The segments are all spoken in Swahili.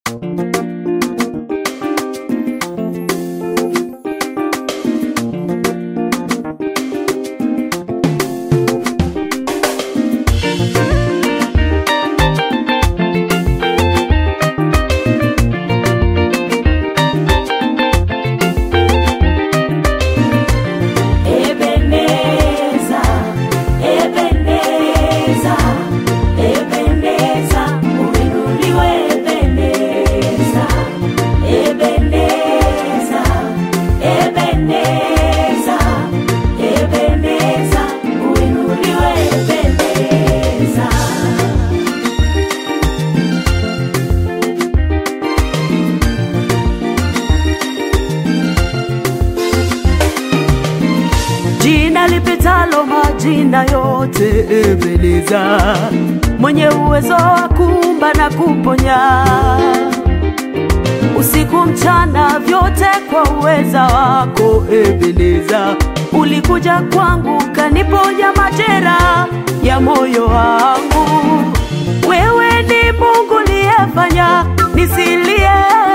Ebeneza, Ebeneza, Ebeneza, uinuliwe Ebeneza, Ebeneza, Ebeneza, Ebeneza, uinuliwe Ebeneza. jina lipitalo majina yote, Ebeneza, mwenye uwezo wa kuumba na kuponya, usiku mchana, vyote kwa uweza wako Ebeneza. Ulikuja kwangu kaniponya majera ya moyo wangu. Wewe ni Mungu liyefanya nisilie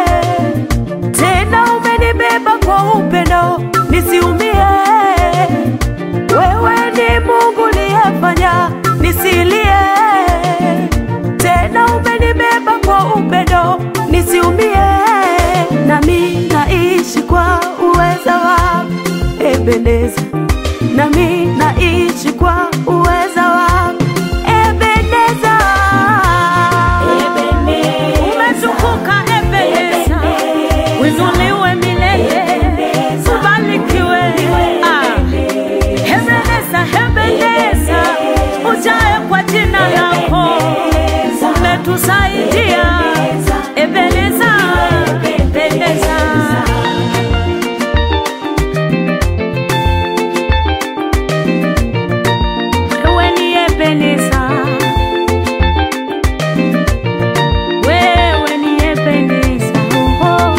tena umenibeba kwa upendo nisiumie. Wewe ni Mungu liyefanya nisilie, tena umenibeba kwa upendo nisiumie. Nami naishi kwa uweza wako Ebeneza, nami naishi kwa uweza wako Ebeneza. Umetukuka Ebeneza, winuliwe milele, ubarikiwe. Ah. Ebeneza, Ebeneza, ujae kwa jina lako, umetusaidia Ebeneza, Ebeneza. Wewe ni Ebeneza, wewe ni Ebeneza, oh.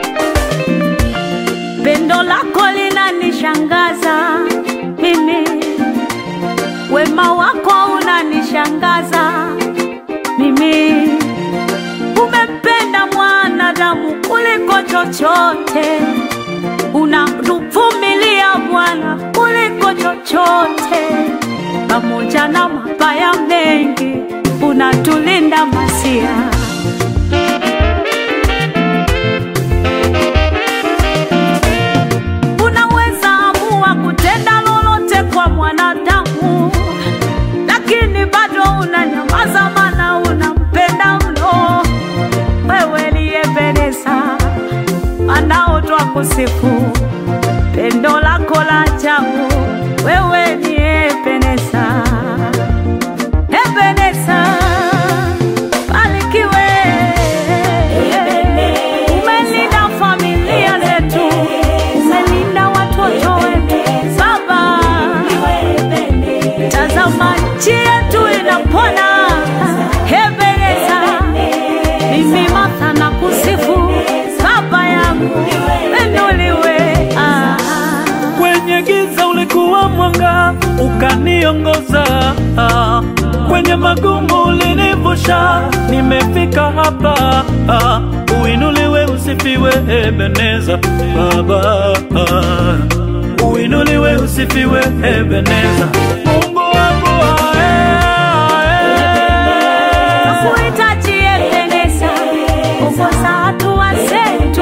Pendo lako linanishangaza mimi, wema wako unanishangaza mimi. Umempenda mwanadamu kuliko chochote, unatuvumilia Bwana kuliko chochote, pamoja na mabaya mengi unatulinda Masia. Unaweza amua kutenda lolote kwa mwanadamu, lakini bado unanyamaza, maana unampenda mno. Wewe ni Ebeneza, anao twakusifu pendo lako la ajabu. Wewe ni Ebeneza, Ebeneza, barikiwe. Umelinda familia zetu, umelinda watoto wetu Baba. Tazama nchi yetu inapona, Ebeneza. Mimi Martha na kusifu Baba yangu, inuliwe. Ah. Kwenye giza ulikuwa mwanga, ukaniongoza. Kwenye magumu ulinivusha, nimefika hapa. Uinuliwe, usifiwe Ebeneza Baba. Uinuliwe, usifiwe Ebeneza Mungu wangu ae, ae. Nakuhitaji Ebeneza, ongoza hatua zetu